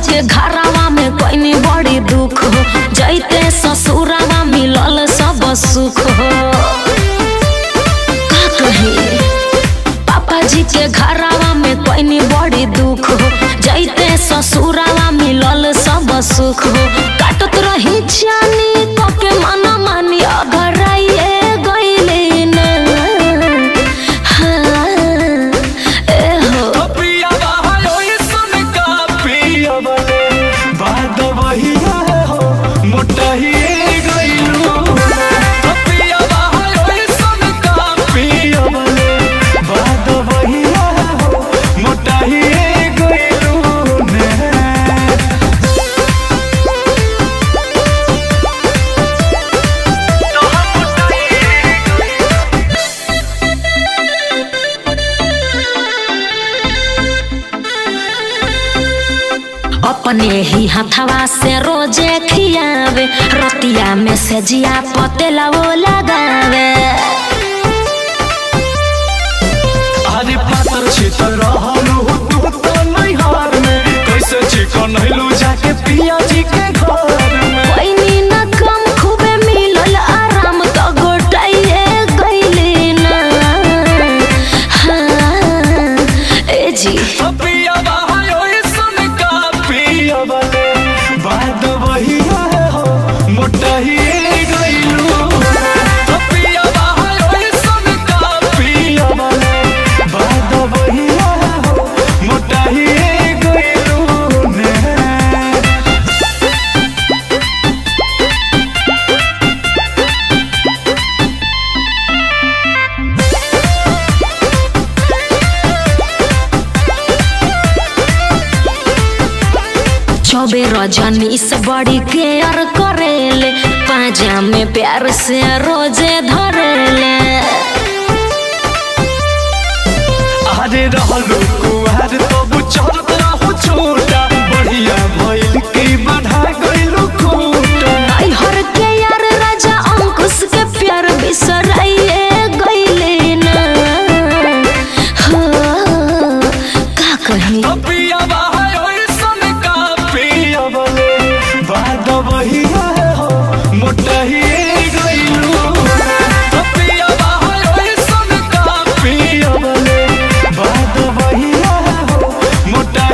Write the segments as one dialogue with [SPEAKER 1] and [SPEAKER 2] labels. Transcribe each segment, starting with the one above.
[SPEAKER 1] के घरावा में कोई बड़ी दुख हो जैते ससुरावा मिलल सब सुख हो का कही पापा जी के घरावा में कोई बड़ी दुख हो जैते ससुरावा मिलल सब सुख हो काटत रही जानी के मना मानी अगर आइए गईले ना हाँ, ए हो
[SPEAKER 2] पिया बाहर सुन का पिया बले बाद वहिया हो मोटा ही गइलू पिया बाहर सुन का पिया बले बाद वहिया हो मोटा ही गइलू ने
[SPEAKER 1] अपने ही हथवा से रोजे खियावे रतिया में से जिया पतेला वो लगावे
[SPEAKER 2] अरे पातर छितर रहलू तू तो नहीं हार में कैसे चिकन हिलू जाके पिया जी के घर में
[SPEAKER 1] कोई न कम खूबे मिलल आराम तो गोटाइए गईले ना हाँ, ए जी
[SPEAKER 2] पिया बाहर सुन का पिया बले बाद वहिया हो मोटा ही गइलू पिया बाहर सुन का पिया बले बाद वहिया हो मोटा ही गइलू ने
[SPEAKER 1] चौबे रजनी से बड़ी केयर करेले पाजा में प्यार से रोजे धरेले
[SPEAKER 2] अरे रहलू कुहार तो बुझत रहू छोटा बढ़िया भइल की बढ़ा गइलू खूटा
[SPEAKER 1] हर के यार राजा अंकुश के प्यार बिसराइए गईले ना हो, का कही
[SPEAKER 2] पिया बाहर सुन का पिया बले बाद वहिया हो मोटा ही गइलू पिया बाहर सुन का पिया बले बाद वहिया हो मोटा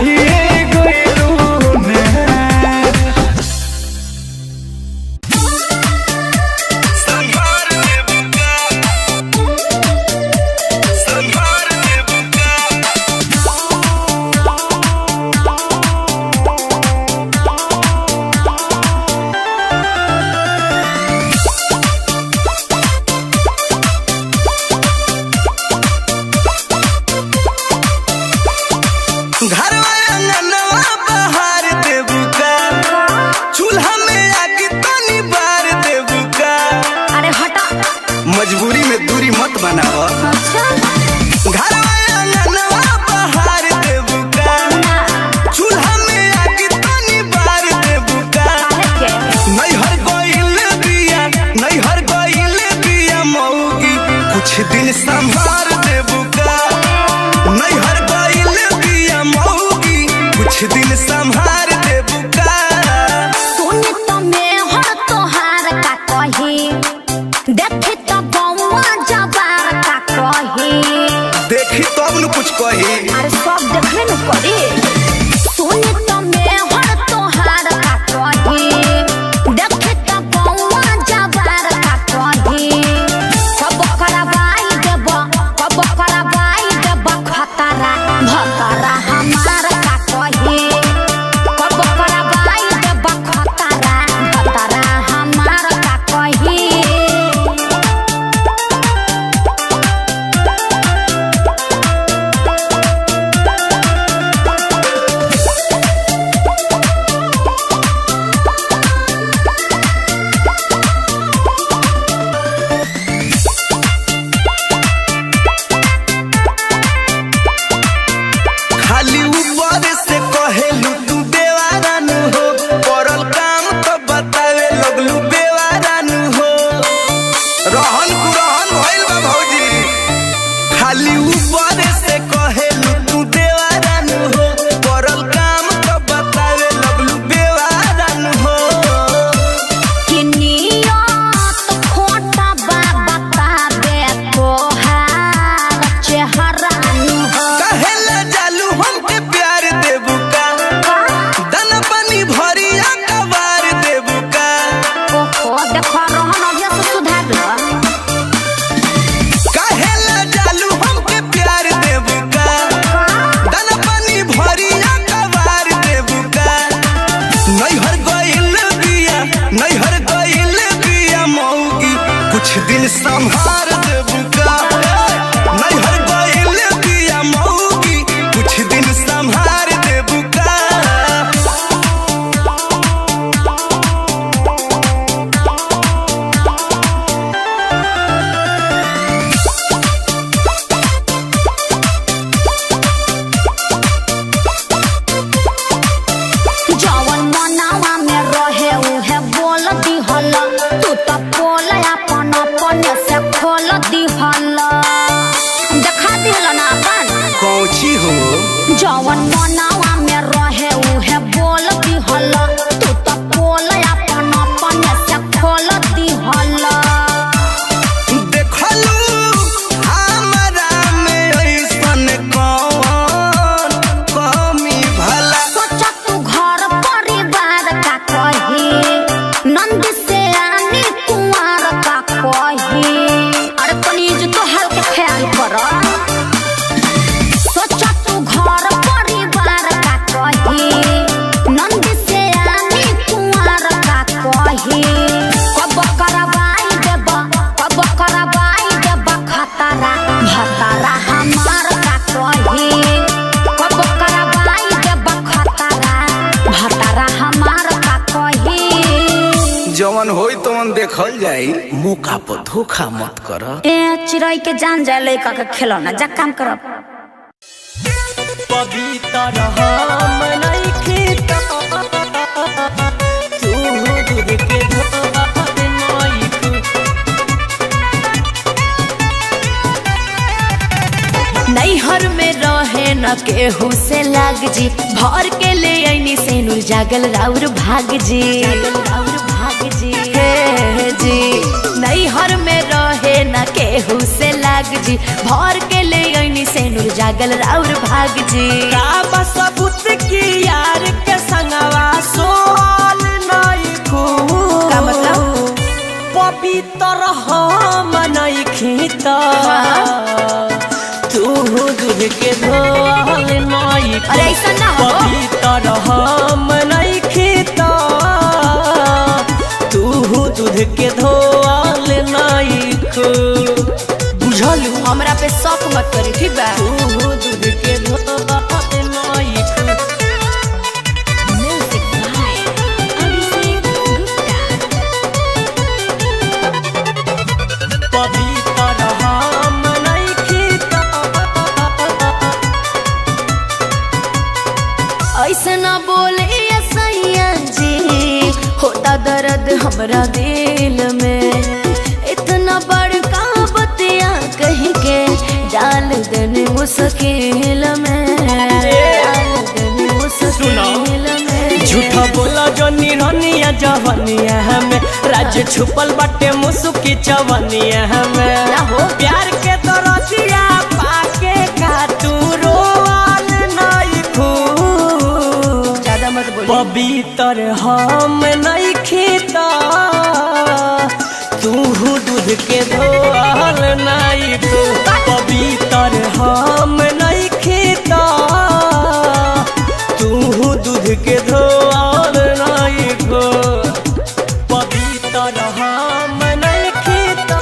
[SPEAKER 3] दिन संभार देबू का नैहर गइल बिया मौगी कुछ दिन संभार देबू का
[SPEAKER 1] जवन मनावा में रहे उहे बोल दिहल तू तो बोल अपन अपन से खोल दिहल देखा दिहल ना अपन
[SPEAKER 3] कौची हो
[SPEAKER 1] जवन मनावा में रहे उहे बोल दिहल तू तो बोल अपन अपन से खोल दिहल
[SPEAKER 3] देखलू हमरा में ऐसन कौन कमी भला
[SPEAKER 1] सोचा तू घर परिवार का कही नंद से आनी कुंवर का कही अरे प्लीज तो हल्के ख्याल कर सोचा तू घर परिवार का कही नंद से आनी कुंवर का कही कब करवाई देब कब करवाई देब खतरा भतरा हमार का कही कब करवाई देब खतरा भतरा हमार का कही
[SPEAKER 3] जवन होई तवन देखल जाई मौका पर धोखा मत कर
[SPEAKER 1] ए चिड़ै के जान जाए लड़का के खिलौना जा काम करब
[SPEAKER 2] पवित्र हम नइखे त तू दूध के धोत नइखे
[SPEAKER 4] नैहर में रहे न केहू से लाग जी भर के ले ऐनी से नुर जागल राउर भाग जी राउर भाग जी हे जी नैहर में रहे न केहू से लाग जी भर के ले ऐनी से नुर जागल राउर भाग जी
[SPEAKER 2] का बसबुत की यार के संगवा सोल नइखू
[SPEAKER 4] का मतलब?
[SPEAKER 2] पवित्र हम नइखे त तू दूध के धोल नइखे
[SPEAKER 4] अरे ऐसा ना हो
[SPEAKER 2] पवित्र हम नइखे त तू दूध के धोल नइखे बुझलू
[SPEAKER 4] हमरा पे शौक मत करी ठीक बा
[SPEAKER 2] तू दूध के धोल नइखे
[SPEAKER 4] म्यूजिक बाय अभिषेक गुप्ता
[SPEAKER 2] पवित्र हम नइखे त
[SPEAKER 4] ऐसे ना बोले सैया जी होता दर्द हमरा दिल में इतना बड़का बतिया कहीं के डाल देने मुश्किल में डाल देने मुश्किल में
[SPEAKER 2] झूठा बोला जो निरनिया जवनिया हमें राज्य छुपल बाटे मुसुकी चवनिया हमें
[SPEAKER 4] ना हो।
[SPEAKER 2] प्यार के दरदिया पाके का तू रोवाल नहीं खू
[SPEAKER 4] ज्यादा मत बोलो
[SPEAKER 2] पवित्र हम नहीं खीता तू दूध के धोल नहीं खू पवित्र हम नहीं खीता तू दूध के धोल नहीं खू पवित्र हम नहीं खीता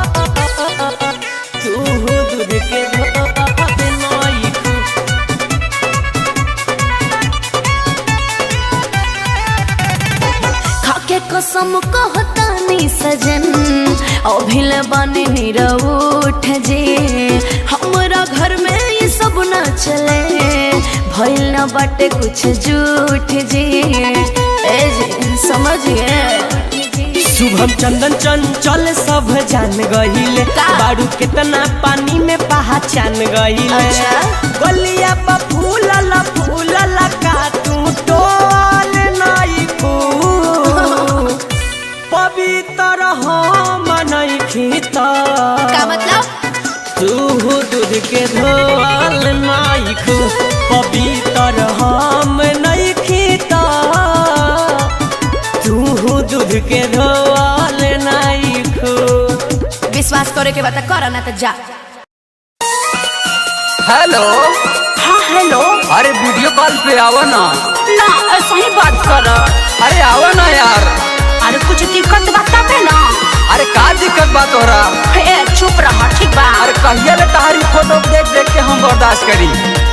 [SPEAKER 2] तू दूध के धोल नहीं खू
[SPEAKER 4] खाके कसम कहतानी सजन अभिल बने निरउठ जे हमरा घर में ये सब न चले भइल न बाटे कुछ झूठ जे ए जे समझ गए
[SPEAKER 2] शुभम चंदन चंचल सब जान गहिले
[SPEAKER 4] का?
[SPEAKER 2] बारू कितना पानी में पहचान गहिले
[SPEAKER 4] अच्छा।
[SPEAKER 2] गलिया पर फूलल फूलल का तू टोल नहीं खू पवित्र हम नहीं खीता
[SPEAKER 4] का मतलब
[SPEAKER 2] तू दूध के धोल नहीं खू पवित्र हम नहीं खीता तू दूध के धोल नहीं खू
[SPEAKER 4] विश्वास करे के बात कर ना तो जा
[SPEAKER 5] हेलो
[SPEAKER 1] हाँ हेलो
[SPEAKER 5] अरे वीडियो कॉल पे आओ ना
[SPEAKER 1] ना ऐसा ही बात कर
[SPEAKER 5] अरे आओ ना यार
[SPEAKER 1] अरे कुछ दिक्कत बता पे ना
[SPEAKER 5] अरे का दिक्कत बा तोरा
[SPEAKER 1] ए चुप रह ठीक बा
[SPEAKER 5] अरे कहिया ले तहारी फोटो देख देख के हम बर्दाश्त करी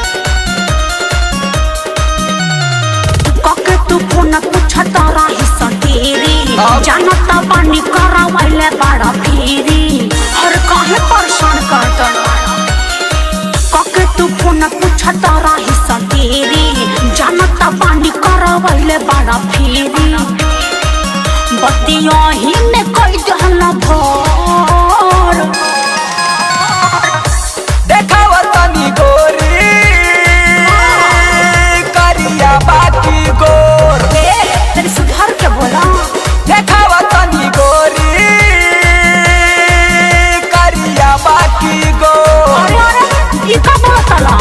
[SPEAKER 1] कके तू फोन पूछत रही सटेरी
[SPEAKER 5] अब?
[SPEAKER 1] जानत बानी करवैले बड़ा फेरी हर काहे परेशान करत कके तू फोन पूछत रही सटेरी जानत बानी करवैले बड़ा फेरी बतिया ही में कोई जहला भोर
[SPEAKER 5] देखावा तनी गोरी करिया बाकी गोर
[SPEAKER 1] ए तेरे सुधार के बोला
[SPEAKER 5] देखावा तनी गोरी करिया बाकी गोर
[SPEAKER 1] अरे अरे ये का बोला तला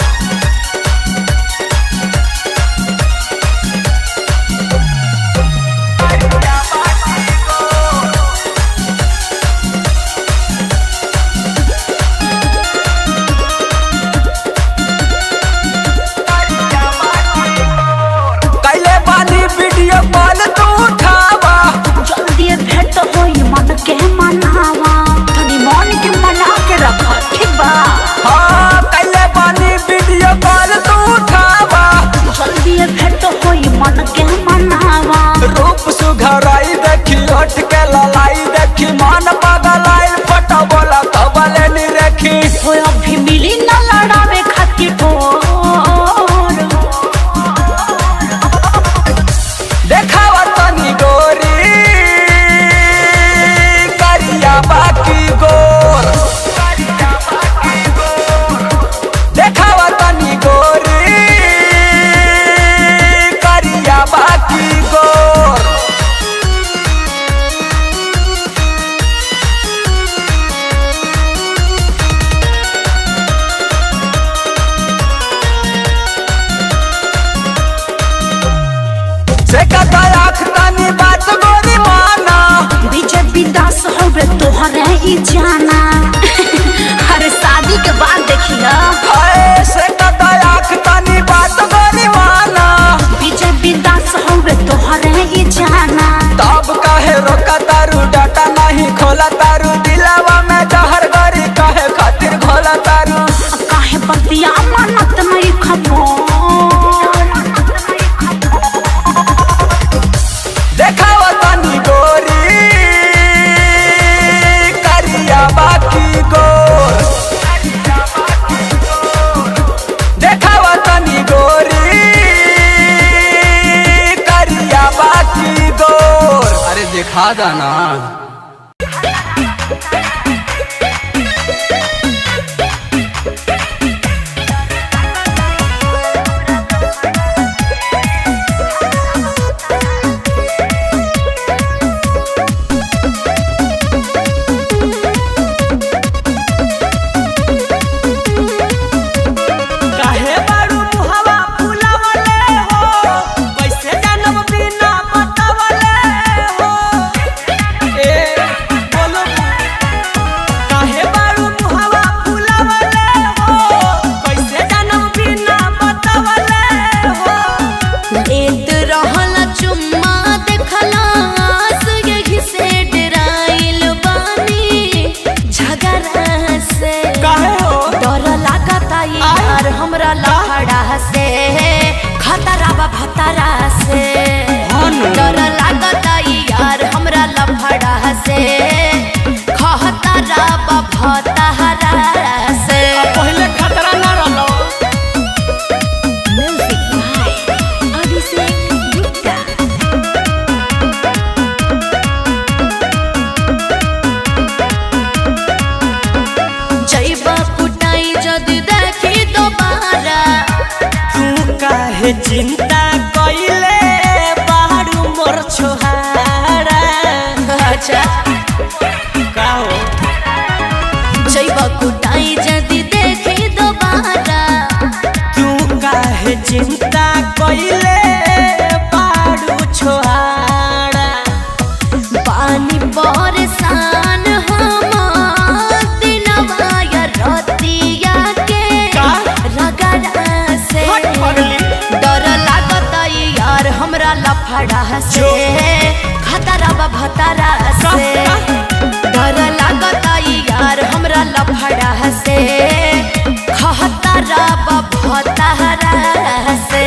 [SPEAKER 5] कैले बानी वीडियो कॉल तू उठावा
[SPEAKER 1] जल्दी भेंट होई मन के मनावा तनी मन के मना के रख ठीक बा
[SPEAKER 5] हाँ कैले बानी वीडियो कॉल तू उठावा
[SPEAKER 1] जल्दी भेंट होई मन के मनावा
[SPEAKER 5] रूप सुघराई देखी हट के ललाई देखी मन पगलाई फटा बोला कबले नी रखी
[SPEAKER 1] हो अभी मिली न लड़ावे खातिर ठोर
[SPEAKER 5] देखावा तनी गोरी करिया बाकी गोर देखावा तनी गोरी करिया बाकी गोर से कता आँख तनी बात गोरी माना
[SPEAKER 1] बीजेपी दास होवे तोहरे ही जाना अरे शादी के बाद देखिया
[SPEAKER 5] हाय से कता आँख तनी बात गोरी माना
[SPEAKER 1] बीजेपी दास होवे तोहरे ही जाना
[SPEAKER 5] तब काहे रोका तारू डाटा नहीं खोला तारू दिलावा में जहर गरी काहे खातिर खोला तारू
[SPEAKER 1] काहे बतिया मानत नहीं खबर
[SPEAKER 5] देखावा तनी गोरी करिया बाकी गोर देखावा तनी गोरी करिया बाकी गोर अरे देखा दा ना
[SPEAKER 2] काहे बारू मुहवा फुलावले हो कैसे जानब बिना बतावले हो ए बोलो काहे बारू मुहवा फुलावले हो कैसे जानब बिना बतावले हो
[SPEAKER 4] लेत रहल चुम्मा देखला आस यही से डराइल बानी झगड़ा से
[SPEAKER 2] काहे हो
[SPEAKER 4] डर लागता यार हमरा लफड़ा से खतरा बा भतरा से डर लागता यार हमरा लफड़ा से खतरा बा भतरा से
[SPEAKER 2] पहले खतरा ना रहलो
[SPEAKER 4] म्यूजिक भाई अभिषेक गुप्ता जैबा कुटाई जदि देखी दोबारा
[SPEAKER 2] तू काहे चिंता कइले बारू मोर छोहारा
[SPEAKER 4] अच्छा
[SPEAKER 2] का हो
[SPEAKER 4] जैबा कुटाई जदि देखी दोबारा
[SPEAKER 2] तू काहे चिंता कइले बारू छोहारा
[SPEAKER 4] पानी बरसान हम दिनवा या रतिया के
[SPEAKER 2] का?
[SPEAKER 4] रगड़ा से
[SPEAKER 2] हट पगली।
[SPEAKER 4] डर लाग लफड़ा से खतरा बा भतरा से डर लागता यार हमरा लफड़ा से खतरा बा भतरा से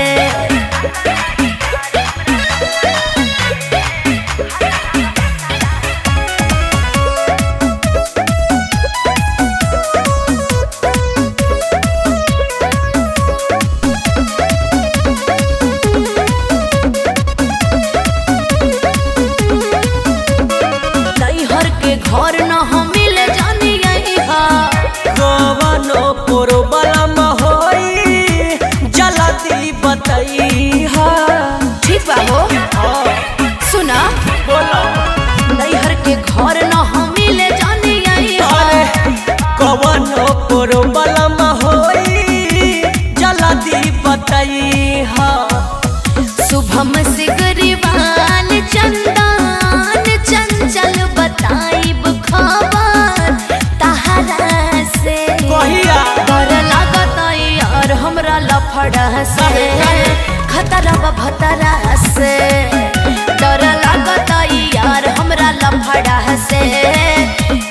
[SPEAKER 4] नैहर के घर न हम मिल जानी हा
[SPEAKER 6] कवनो प्रोब्लम होई जल्दी बताई हा
[SPEAKER 4] ठीक बा हो सुना नैहर के घर न हम मिल जानी हा
[SPEAKER 6] कवनो प्रोब्लम होई जल्दी बताई हा
[SPEAKER 4] शुभम से गरीबान चंदन चंचल बताइब खबर तहरा से
[SPEAKER 6] कहिया
[SPEAKER 4] डर लागत यार हमरा लफड़ा से खतरा बा भतरा से डर लागत यार हमरा लफड़ा से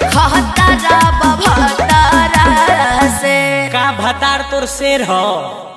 [SPEAKER 4] खतरा बा भतरा से
[SPEAKER 6] का भतार तोर शेर हो